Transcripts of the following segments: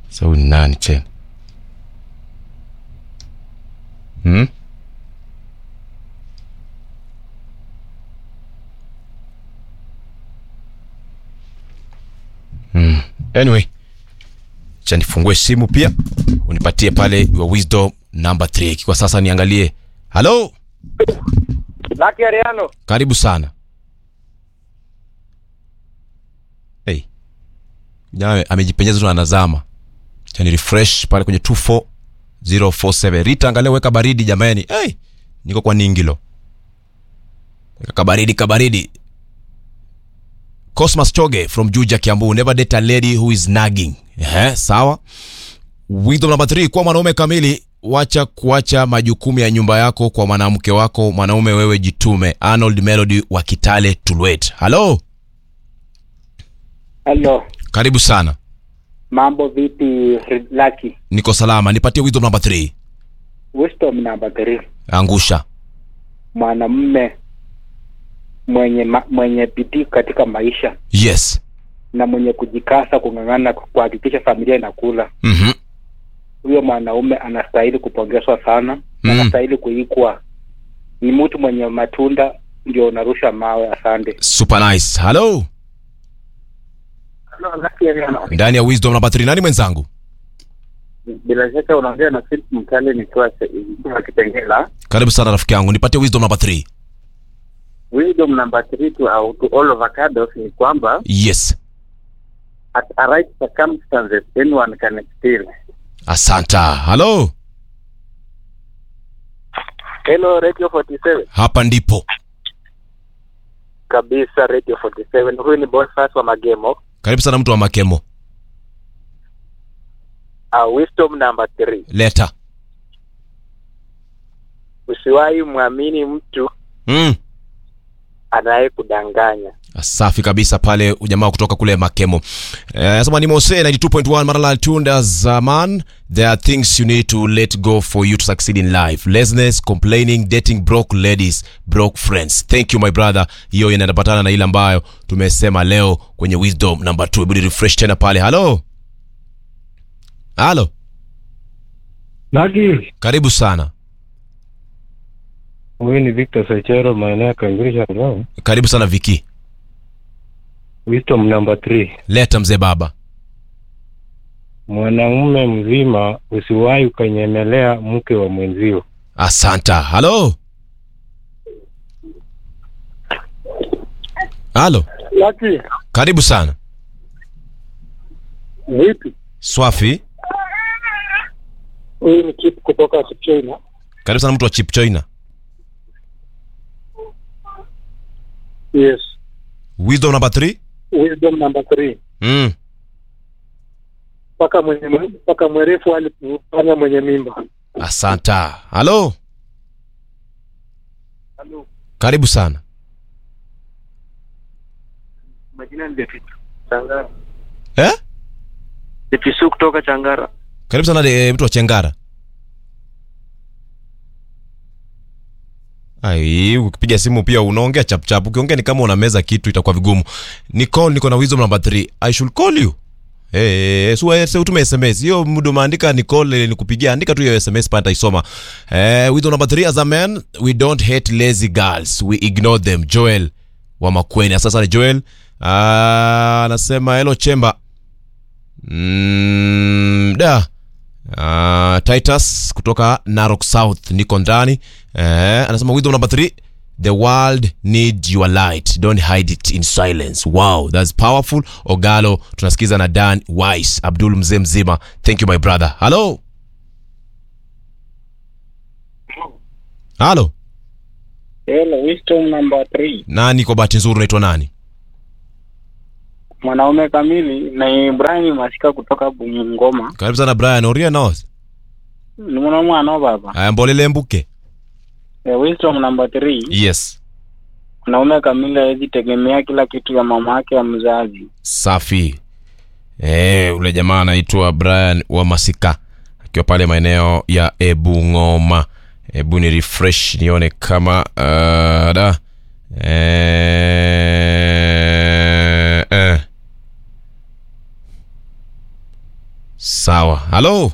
Sasa huyu ni nani tena? Hmm? Hmm. Anyway, cha nifungue simu pia unipatie pale your wisdom number 3. Kwa sasa niangalie. Halo, Lucky Ariano. karibu sana. Hey. Jamaa amejipenyeza tu anazama. Cha ni refresh pale kwenye 24047. Rita angalia weka baridi jamani. Hey, niko kwa Ningilo. Weka kabaridi kabaridi. Cosmas Choge from Juja Kiambu. Never date a lady who is nagging. Eh, sawa. Wisdom number 3 kwa mwanaume kamili wacha kuacha majukumu ya nyumba yako kwa mwanamke wako mwanaume wewe jitume arnold melody wa kitale tulwet halo Hello. karibu sana Mambo vipi Lucky? niko salama nipatie wisdom number 3 Wisdom number 3. angusha Mwanamume mwenye ma, mwenye bidii katika maisha yes na mwenye kujikasa kung'ang'ana kuhakikisha familia inakula. mm-hmm. Huyo mwanaume anastahili kupongezwa sana. Mm. Anastahili kuikwa. Ni mtu mwenye matunda ndio unarusha mawe. Asante. super nice halo Hello, Lucky Ariano. ndani ya wisdom number 3 nani mwenzangu Bila shaka unaongea na Philip Mkali nikiwa nikiwa Kitengela. karibu sana rafiki yangu nipatie wisdom number 3 Wisdom number 3 to, uh, to all avocados ni kwamba yes at a right circumstances anyone can steal. asanta halo Hello Radio 47. hapa ndipo Kabisa Radio 47. Huyu ni Boniface wa Magemo. karibu sana mtu wa makemo Uh, wisdom number 3. leta Usiwahi mwamini mtu mm. anayekudanganya. safi kabisa pale ujamaa kutoka kule makemo nasema ni mose 92.1 marala tunda zaman there are things you need to let go for you to succeed in life laziness complaining dating broke ladies broke friends thank you my brother hiyo inapatana na ile ambayo tumesema leo kwenye wisdom number 2 hebu refresh tena pale halo halo Nagi, karibu sana huyu ni Victor Sechero, maeneo ya Kangirisha Road. karibu sana viki Wisdom number 3. leta mzee baba Mwanaume mzima usiwahi ukanyemelea mke wa mwenzio. asanta halo halo Lucky, karibu sana vipi? swafi Huyu ni Kip kutoka China. karibu sana mtu wa chip china Yes. wisdom number 3 Wisdom number 3. mm. Paka mwenye paka mwerefu alifanya mwenye mimba. asanta halo Hello. karibu sana Majina ni Defisu. Changara. eh? Defisu kutoka Changara. karibu sana de, mtu wa chengara ai ukipiga simu pia unaongea chapchap ukiongea ni kama unameza kitu itakuwa vigumu nicall niko na wisdom number 3 i should call you Eh, hey, hey, so utume sms hiyo muda umeandika nicall nikupigia andika tu hiyo sms pale nitaisoma eh, wisdom number 3 as a man we don't hate lazy girls we ignore them joel wa makweni sasa ni joel Ah, anasema hello chemba mm, da Uh, titus kutoka narok south niko ndani eh, anasema wisdom number 3 the world need your light don't hide it in silence wow that's powerful ogalo tunasikiza na dan wise abdul mzee mzima thank you my brother halo halo Hello, wisdom number 3. nani kwa bahati nzuri unaitwa nani Mwanaume kamili ni Ibrahim Masika kutoka Bungoma. karibu sana brian oria nos Ni mwana mwana baba. aya mbolele mbuke Eh, wisdom number 3. yes Mwanaume kamili hawezi tegemea kila kitu ya mama yake ya mzazi. safi eh, ule jamaa anaitwa brian wa masika akiwa pale maeneo ya ebungoma hebu ni refresh nione kama uh, da eh, eh. sawa halo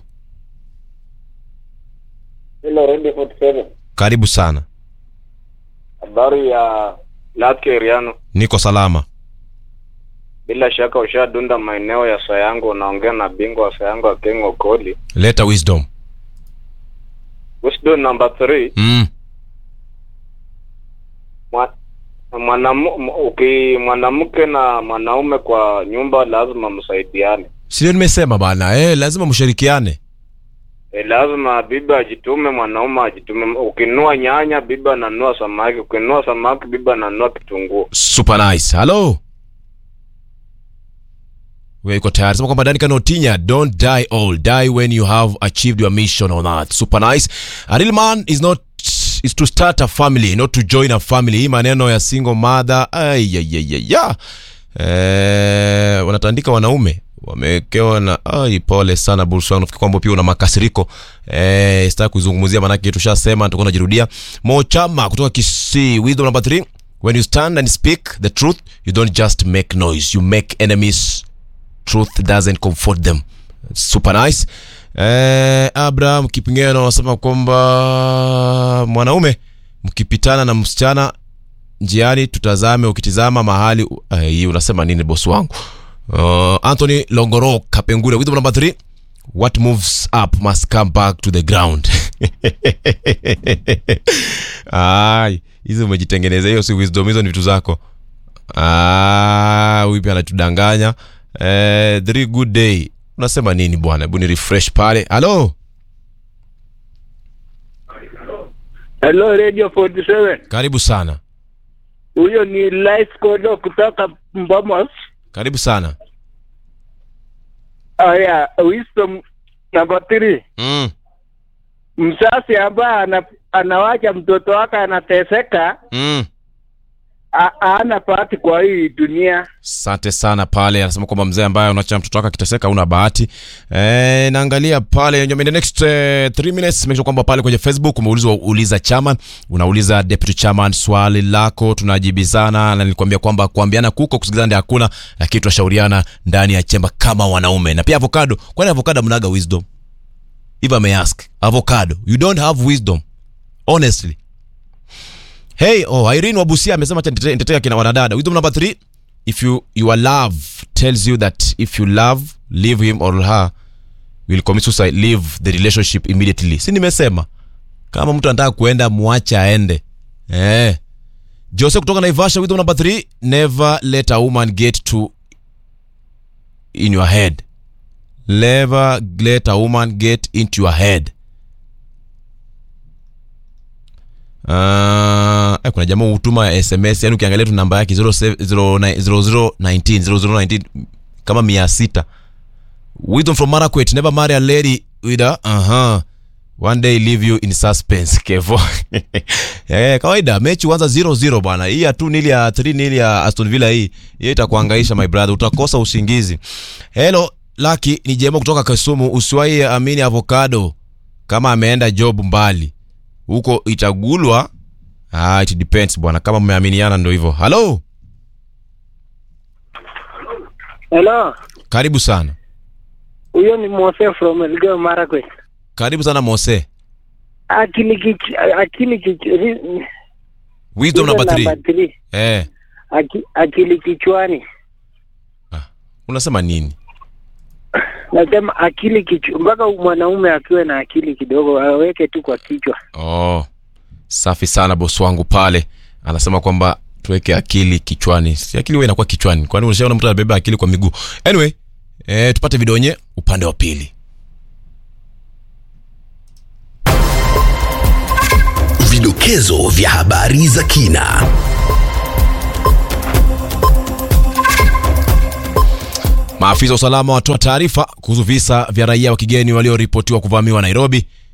Hello, Radio 47. karibu sana Habari ya Lake Eriano. niko salama Bila shaka ushadunda maeneo ya Sayango, unaongea na bingwa wa Sayango Akengo Koli. leta wisdom Wisdom number 3, mm. mwanamu, uki mwanamke na mwanaume kwa nyumba lazima msaidiane. sindio nimesema bana eh, lazima mshirikiane E, lazima bibi ajitume, mwanaume ajitume. Ukinunua nyanya, bibi ananunua samaki. Ukinunua samaki, bibi ananunua kitunguu. super nice halo we iko tayari sema kwamba dani kanotinya don't die old die when you have achieved your mission on earth super nice a real man is not is to start a family not to join a family hii maneno ya single mother ayayayaya eh, wanatandika wanaume wamewekewa na ai pole sana bursan nafikiri kwamba pia una makasiriko eh, sitaki kuzungumzia maanake tushasema tutakuwa najirudia mochama kutoka kisii wisdom number 3 when you stand and speak the truth you don't just make noise you make enemies truth doesn't comfort them super nice eh, abraham kipingeno anasema kwamba mwanaume mkipitana na msichana njiani tutazame ukitizama mahali eh, hii unasema nini bosi wangu uh, anthony longoro kapengure wisdom number 3 what moves up must come back to the ground ai hizi umejitengeneza hiyo si wisdom hizo ni vitu zako Ah, huyu pia anatudanganya eh, three good day unasema nini bwana hebu ni refresh pale halo Hello Radio 47. karibu sana Huyo ni Life Kodo kutoka Mbomos. karibu sana Aya, wisdom number 3. mm. Mzazi ambaye ana, anawacha mtoto wake anateseka Mm. a- hana bahati kwa hii dunia. asante sana pale anasema kwamba mzee ambaye unacha mtoto wake akiteseka una bahati e, naangalia pale in the next uh, three minutes make sure kwamba pale kwenye facebook umeulizwa uliza chairman unauliza deputy chairman swali lako tunajibizana na nilikwambia kwamba kuambiana kuko kusikizana ndio hakuna lakini tunashauriana ndani ya chemba kama wanaume na pia avocado kwani avocado mnaga wisdom if i may ask avocado you don't have wisdom honestly hey oh irene wabusia amesema acha nitete- nitetea kina wanadada wisdom number 3 if you your love tells you that if you love leave him or her will commit suicide leave the relationship immediately si nimesema kama mtu anataka kuenda mwache aende eh jose kutoka naivasha wisdom number 3 never let a woman get to in your head never let a woman get into your head Uh, eh, kuna jamaa hutuma sms yani ukiangalia tu namba yake 0019 0019 kama mia sita wisdom from marakwet never marry a lady with a uh-huh. one day leave you in suspense kevo eh, kawaida mechi huanza 0-0 bwana hii ya 2 nili ya 3 nili ya aston villa hii hiyo itakuangaisha my brother utakosa usingizi hello laki ni jema kutoka kisumu usiwahi amini avocado kama ameenda job mbali huko itagulwa ah, it depends bwana kama mmeaminiana ndo hivyo halo Hello. karibu sana Huyo ni Mose from Elgeyo Marakwet. karibu sana mose Akili kich, akili kich, ri- wisdom wisdom number number 3 three. eh Aki, akili kichwani. unasema nini Nasema akili kichwa, mpaka mwanaume akiwe na akili kidogo aweke tu kwa kichwa. oh safi sana bosi wangu pale anasema kwamba tuweke akili kichwani si akili huwa inakuwa kichwani kwani unashaona mtu anabeba akili kwa miguu anyway eh, tupate vidonye upande wa pili Vidokezo vya habari za kina. Maafisa wa usalama watoa taarifa kuhusu visa vya raia wa kigeni walioripotiwa kuvamiwa Nairobi.